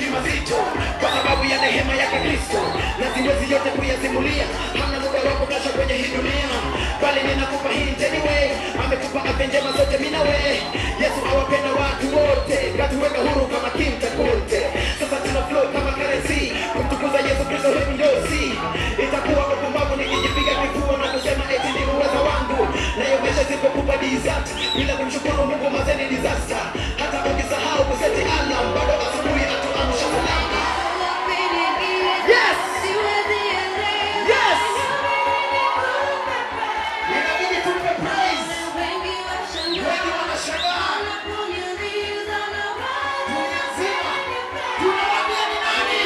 mazito kwa sababu ya neema yake Kristo, na siwezi yote kuyasimulia, hamna muda wa kutosha kwenye hii dunia, bali ninakupa hii anyway. Amekupa afya njema zote mimi na wewe. Yesu awapenda watu wote, katuweka huru kama Kim Takunte. Sasa tuna flow kama currency, kumtukuza Yesu Kristo, hebu ndio si itakuwa upumbavu nikijipiga kifua na kusema eti ni uwezo wangu, nayo mesha sipokupa desert bila kumshukuru Mungu, mazeni disaster. Hata ukisahau kuseti alarm, bado asubuhi atuamsha salama. Yes! Yes! Inabidi tumpe praise. Wengi wanashangaa dunia nzima, tunawaambia ni nani?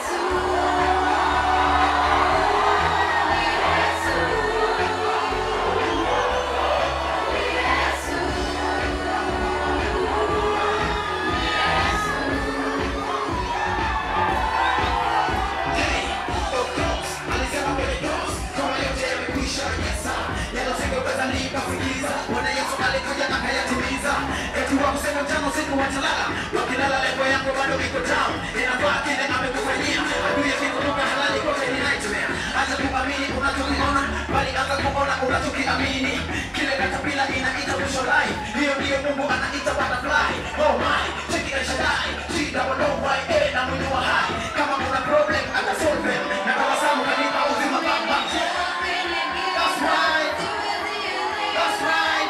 Hey, of course, alisema kwenye cross, kama yote yamekwisha, yes sir. Yanasingeweza nikafikiza, Bwana Yesu alikuja akayatimiza. Eti wa kusema mchana usiku watalala, wakilala level yangu bado iko down. Inafaa kile amekufanyia, adui akikumbuka halali kote ni nightmare. Acha kuamini unachokiona, bali anza kuona unachokiamini. Kile katapila inaita mwisho life, hiyo ndiyo Mungu anaita butterfly. Oh my, cheki El Shaddai, shida wanaowai, eh, na mwili wa hai. Kama kuna problem, ata solve them. Na tabasamu kanipa uzima baba. That's right, that's right.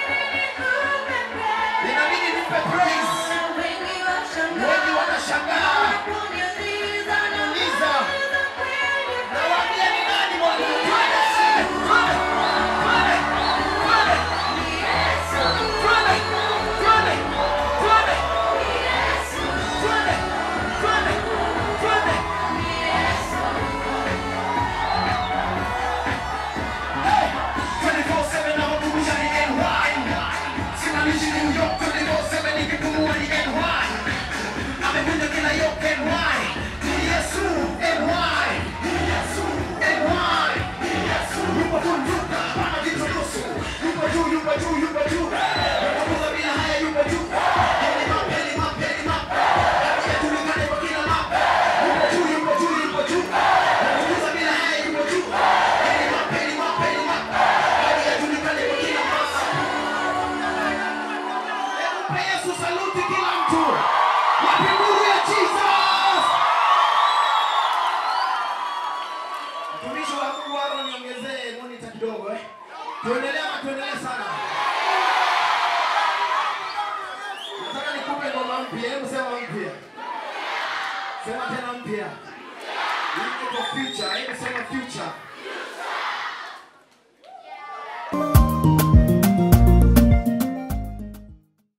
Inabidi nimpe praise. Wengi wanashangaa, wanauliza, nawaambia ni nani Bwana? Twende, twende, twende, twende. Twende, twende, twende. Twende, twende, twende. Hey, 24/7 na makumbusha ni NY. Simamishi New York 24/7 nikipumua ni NY. Amevunja kila yoke NY. Ni Yesu NY. Ni Yesu NY. Ni Yesu. Yupo juu, yupo, hapana kitu nusu. Yupo juu, yupo juu, yupo juu. Yupo bila haya, yupo juu. Heli map, heli map, heli map. Yajulikane kwa kila map. Yupo juu, yupo juu, yupo juu. Yupo bila haya, yupo juu. Heli map, heli map, heli map. Hadi yajulikane kwa kila map. Hebu mpe Yesu saluti kila mtu. Wapi nuru ya Jesus? Mtumishi wa Mungu Aaron niongezee monitor kidogo eh. Tuendelee ama tuendelee sana? Nataka nikupe ngoma mpya. Hebu sema mpya. Sema tena mpya. Hii iko future. Hebu sema future.